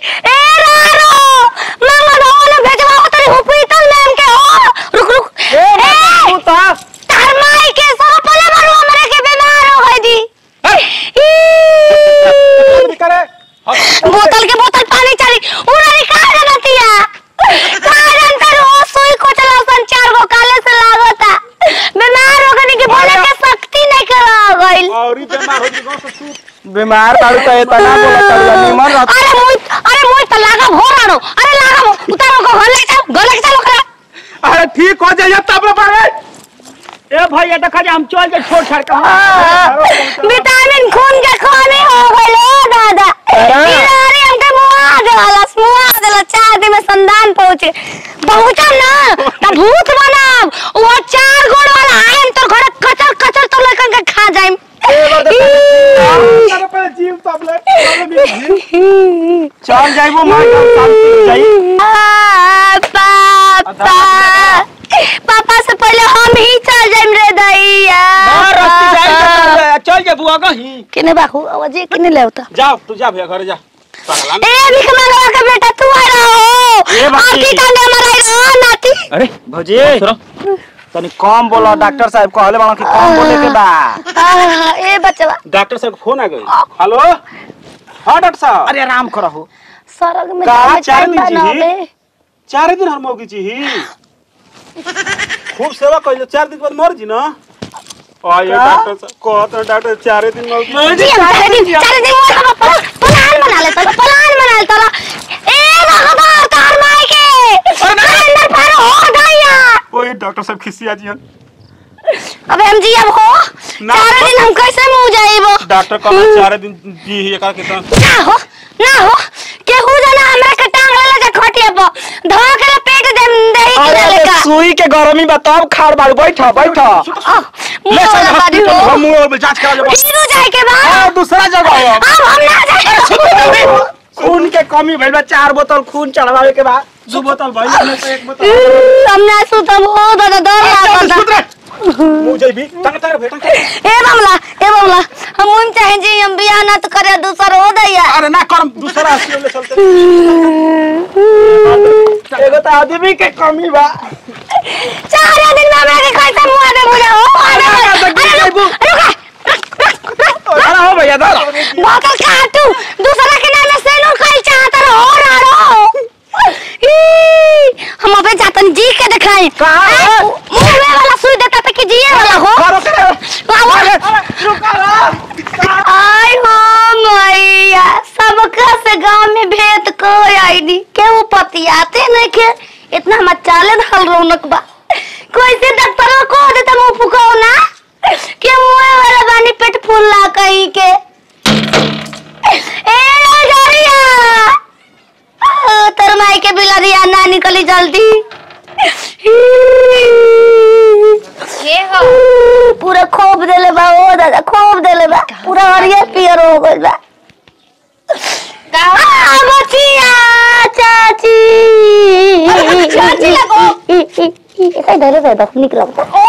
ए रारो मामा दोले भेजवा तरी हुपरी तल नाम के हो रुक रुक ए ए तू ता तार माई के सब पले मारू हमरे के बीमार हो गई दी ई, करे बोतल के बोतल पानी चली उड़ारी का जनतिया का जनता रो सुई को चला सन चार गो काले से लागता बीमार हो गनी के बोले के शक्ति नहीं करा गइल और ही बीमार हो जी गांव से तू बीमार बाड़ू तो इतना बोला चल निमन रह अरे मुई अरे मुई त लागा भोरानो अरे लागा भो उतारो को घर ले जाओ घर ले चलो करा अरे ठीक हो जाइए तब रे पारे ए भैया देखा जे हम चल जाए छोड़ छाड़ के विटामिन खून के कमी हो गइल ओ दादा अरे। इलारी हमके मुआ देला मुआ देला चार दिन में संदान पहुंचे पहुंचम ना त भूत बनब वो चार गोड़ वाला आइम तो घर कचर कचर तो लेकर के खा जाइम अरे पहले जीव तब ले तब ले जीव। चल जाइबो मां जान शांति जाई आ, पापा पापा से पहले हम ही चल जाइम रे दैया मां रस्ती जाई तो चल जाए चल जे बुआ कहीं किने बाखू आवाज किने लेवता जा तू जा भैया घर जा पगला ए भिख मंगवा के बेटा तू आ रहो ए बाकी। आंटी कांडे मराई रहो नाती अरे भौजी तनी कम बोलो डॉक्टर साहब कहले बाड़ो कि कम बोले के बा आ, ए बचवा डॉक्टर साहब फोन आ गई हेलो हाँ डॉक्टर साहब अरे आराम करहो सरग में का जाने चार टाइम दिन जी? बनावे चार दिन हर मौकी जी खूब सेवा कइले चार दिन के बाद मर जी ना आये का? डॉक्टर साहब कहत रहे डॉक्टर चार दिन मौकी जी हम चार दिन चार दिन मोर हम प्लान प्लान बना ले तो प्लान बना ले तो ए लगातार तार माई के अंदर पर हो गया ओए डॉक्टर साहब खिसिया जी हन। अबे हम जी अब हो ना, चार दिन हम कैसे मुंह जाइबो डॉक्टर कहत चार दिन जी ही एका के तो ना हो ना हो केहू जना हमरा के टांग ले जा खटिया पर धो के पेट दे दही के अरे लेका सुई के गरमी बा तब खाड़ बाड़ू बैठ बैठ मुंह वाला बारी हो हम मुंह जांच करा लेबो फिरू जाए के बाद हां दूसरा जगह हो अब हम ना जाए खून के कमी भइल बा चार बोतल खून चढ़वावे के बाद दो बोतल भाई में से एक बोतल हम ना सुतब हो दादा डर लागता मुंह जइबी तंग तंग बेटा ए बमला ए बमला हम उन चाहे जी हम बियाह ना तो करे दूसर हो दैया अरे ना करम दूसरा हंसी ले चलते एगो तो आदमी के कमी बा चार दिन में हमरा के कैसे मुआ दे मुझे हो अरे अरे रुक रुक अरे हो भैया धर बोतल काटू दूसरा के नाम से नो कल चाहता रहो रारो ई, हम अबे जातन जी के दिखाई कहाँ? मुंह वाला सुई देता था कि जिए वाला हो करो करे बाबा आय हो मैया सबका से गांव में भेद को आई नी केहू पतियाते नहीं के इतना हम चाले धल रौनक बा कोई से डॉक्टर को देता मुंह फुकाओ ना के मुंह वाला बानी पेट फूल ला कहीं के ए जरिया तर माई के बिला दिया ना निकली जल्दी ये हो पूरा खोप देले बा ओ दादा खोप देले बा पूरा हरियर पियर हो गइल बा का हो? आ, बचिया चाची चाची लगो। इतना डरे थे दस निकला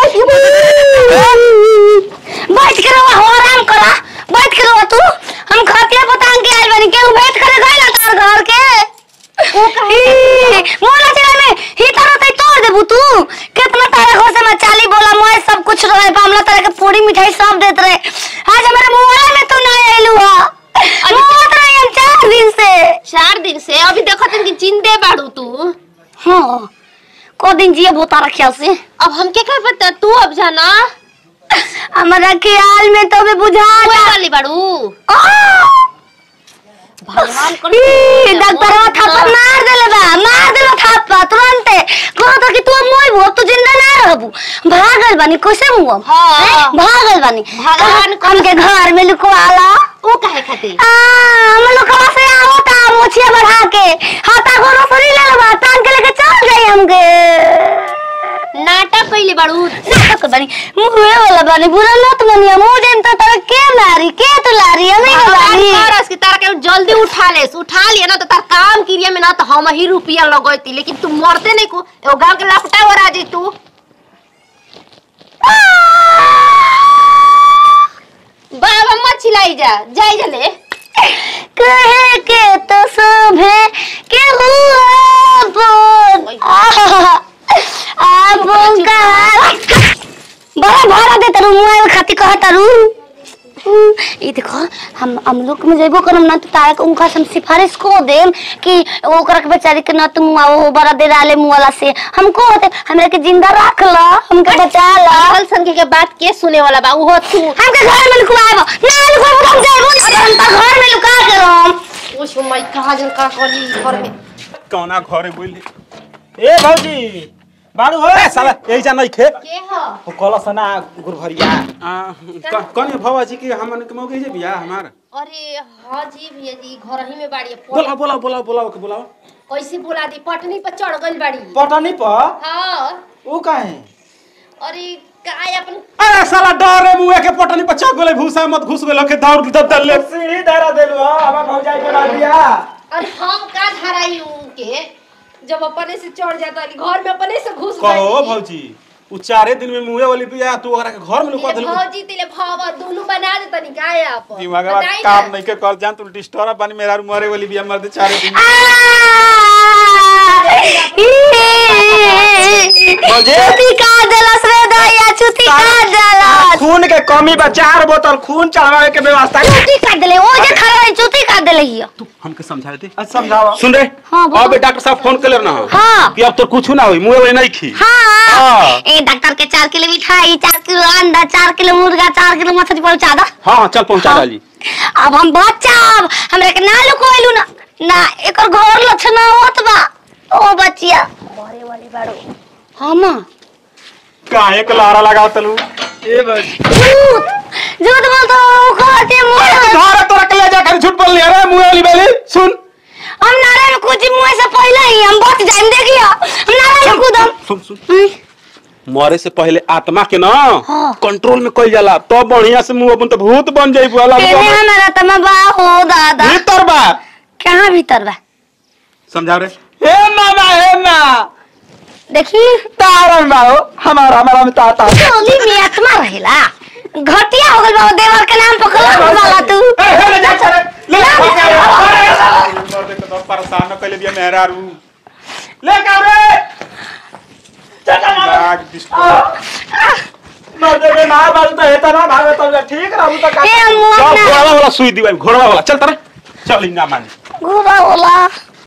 बैठ के रहो हो आराम करा बैठ के रहो तू हम खतिया पतांग के आइल बानी केहू बैठ करे गइल तार घर के मोला चला में ही तरह तई तोड़ देबू तू कितना तारा घर से मैं चाली बोला मोए सब कुछ रहे बामला तरह के पूरी मिठाई सब देत रहे आज हमारे मुंह में तू ना आइलू हा मोत रही हम चार दिन से चार दिन से अभी देखो तुम कि जिंदे बाड़ू तू हाँ को दिन जिए बोता रखिया से अब हमके क्या पता तू अब जाना हमारा ख्याल में तो भी बुझा कोई वाली बाड़ू भगवान कर डॉक्टर थप्पड़ मार देले बा मार देले थप्पड़ तुरंते कहो तो कि तू मोई भो तू जिंदा ना रहबू भागल बानी कैसे हुआ हाँ। भागल बानी भगवान को- हमके घर में लुकवाला वो काहे खातिर आ हम लुकवा से आवता मोछिया बढ़ा के हाथा गोरो सरी ले लेबा टांग के लेके चल जाई हमके नाटक कैले बाड़ू नाटक बानी मुहे वाला बानी बुरा मत मनिया मुंह देन तो तोरा के मारी के तो लारी हमें भगवान बानी करस कि तारा के जल्दी उठा ले उठा लिया ना तो तार काम क्रिया में ना तो हम ही रुपया लगैती लेकिन तू मरते नहीं को एगो गांव के लपटा हो राजी तू बाबा मत चिल्लाई जा जाई जा ले कहे के तो शोभे हम लोग में जइबो करम ना तो तारा के उनका हम सिफारिश को देम कि ओकरा के बेचारी के ना तुम आओ बड़ा देर आले मुंह वाला से हमको होते हमरा के जिंदा रख ला हमके बचा ला पागल सन के बात के सुने वाला बा उहो तू हमके घर में लुकवाएबो ना लुकवाएबो हम जाइबो ना हम तो घर में लुका के रहम उस मैं कहा जन का करी घर में कौना घरे बोली ए भौजी बाड़ू हो ए साला यही जा नहीं खे के ह वो कल सना गुरभरिया कौन भवा जी की हमन के मौके जे बिया हमार अरे हाँ जी भैया जी घर ही में बाड़ी बोला बोला बोला बोला के बोला कैसे बोला दी पटनी पर चढ़ गई बाड़ी पटनी पर हाँ वो काहे अरे काय अपन अरे साला डरे मुए के पटनी पर चक गेले भूसा मत घुस गेलो के दौड़ दब दल सीढ़ी धरा देलु हमार भौजाई के बात दिया अरे हम का धराई उनके जब अपने से चढ़ जाता है घर में अपने से घुस कहो गई भौजी उ चारे दिन में मुए वाली बिया तू ओकरा के घर में लुका तिले देलू भौजी तिले भावा दोनों बना दे तनी काय आप दिमाग में काम नहीं के कर जान तू डिस्टर्ब बनी मेरा मरे वाली बिया मर दे चारे दिन चुती का देलस रे दैया चुती का देलस खून के कमी बा चार बोतल खून चढ़ावे के व्यवस्था कर। चुती का देले ओ जे खड़ा रही चुती का देले हियो तू हमके समझा दे अच्छा, समझाओ सुन रे हाँ, बोलो। अब डॉक्टर साहब फोन कर ना हाँ कि अब तो कुछ ना होई मुए वाली नहीं खी हाँ हाँ। ए डॉक्टर के चार किलो मिठाई चार किलो अंडा चार किलो मुर्गा चार किलो मछली पहुंचा दो हाँ हाँ चल पहुंचा हाँ। डाली अब हम बचाब हमरा के ना लुकोइलू ना ना एकर घर लक्षण होत बा ओ बचिया बड़े वाली बाड़ो हम काहे के लारा लगा तलू ए बस झूठ झूठ बोल तो कहते मुंह घर तोरा के ले जा कर झूठ बोल लिया रे मुए वाली बेली सुन हम नारे में कुछ मुंह से पहले ही हम बच जाएं देखियो हम नारे में कूदम सुन सुन हम्म, मरे से पहले आत्मा के ना हाँ। कंट्रोल में कइल जाला तो बढ़िया से मुंह अपन तो भूत बन जाई बुला तेरे हमारा तमा बा हो दादा भीतर बा कहाँ भीतर बा समझा रे ए मामा ए ना देखी तारन बाओ हमारा हमारा में ताता टोली में आत्मा रहेला घटिया हो गल बा देवर के नाम पकड़ा वाला तू ए हे ले जा चले ले ना, जा ना, मर दे तो परेशान न कइले बिया मेहरा रू ले का रे लाग डिस्टर्ब मर देबे ना बाल तो हेता ना भागे तो ठीक रहू तो का ए मुंह चल ना घोड़ा वाला सुई दिवाई घोड़ा वाला चल तरे चल इंगा मान घुरा होला